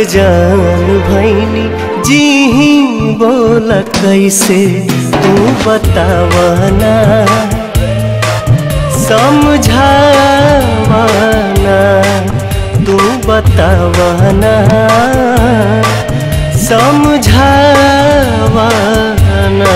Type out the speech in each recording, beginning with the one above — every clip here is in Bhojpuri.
जान भैनी जी ही बोल कैसे तू बतावना समझावना तू बतावना समझावना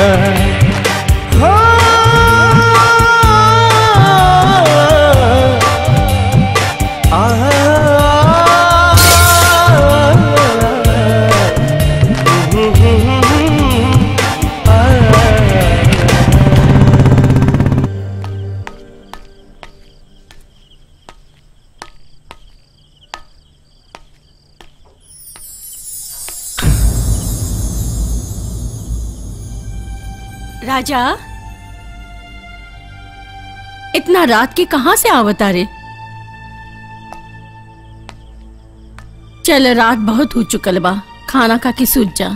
राजा इतना रात के कहां से आवता रे चल रात बहुत हो चुकल बा खाना खा के सूझ जा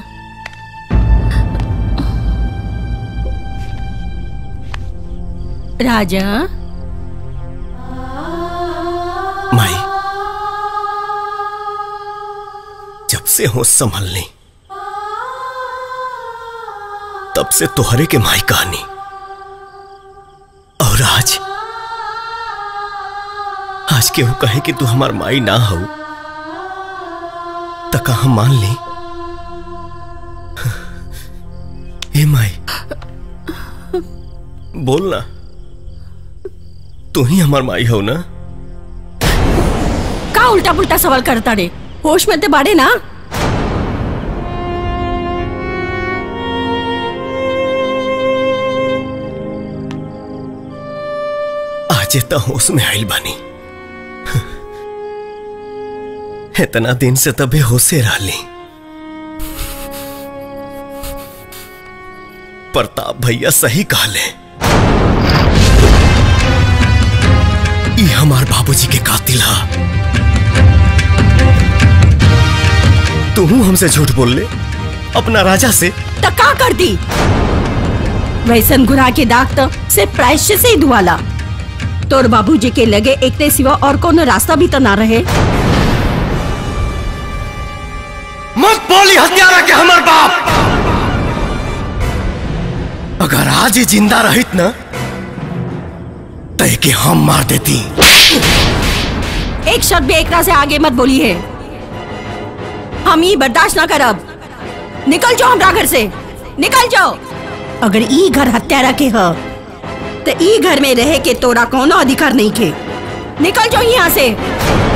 राजा माई जब से हो संभल ली तब से तुहरे के माई कहानी और आज आज केहू कहे कि तू हमार माई ना हो त कहा मान ली ए माई बोल ना तू ही हमार माई हो ना का उल्टा पुल्टा सवाल करता रे होश में ते बाड़े ना आज त होश में आइल बानी इतना दिन से तबे होशे रहली प्रताप भैया सही कहले ई हमार बाबूजी के कातिल हा तू हमसे झूठ बोल ले अपना राजा से तो का कर दी वैसन गुनाह के दाग तो सिर्फ प्रायश्चित से ही धुआला तोर बाबूजी के लगे एक ते सिवा और कोनो रास्ता भी तो ना रहे मत बोली हत्यारा के हमर बाप अगर आज ही जिंदा रहित ना तय के हम मार देती एक शब्द भी एकरा से आगे मत बोली है हम ये बर्दाश्त ना करब निकल जाओ हमरा घर से निकल जाओ अगर ई घर हत्यारा के ह तो ई घर में रहे के तोरा कोनो अधिकार नहीं के निकल जाओ यहाँ से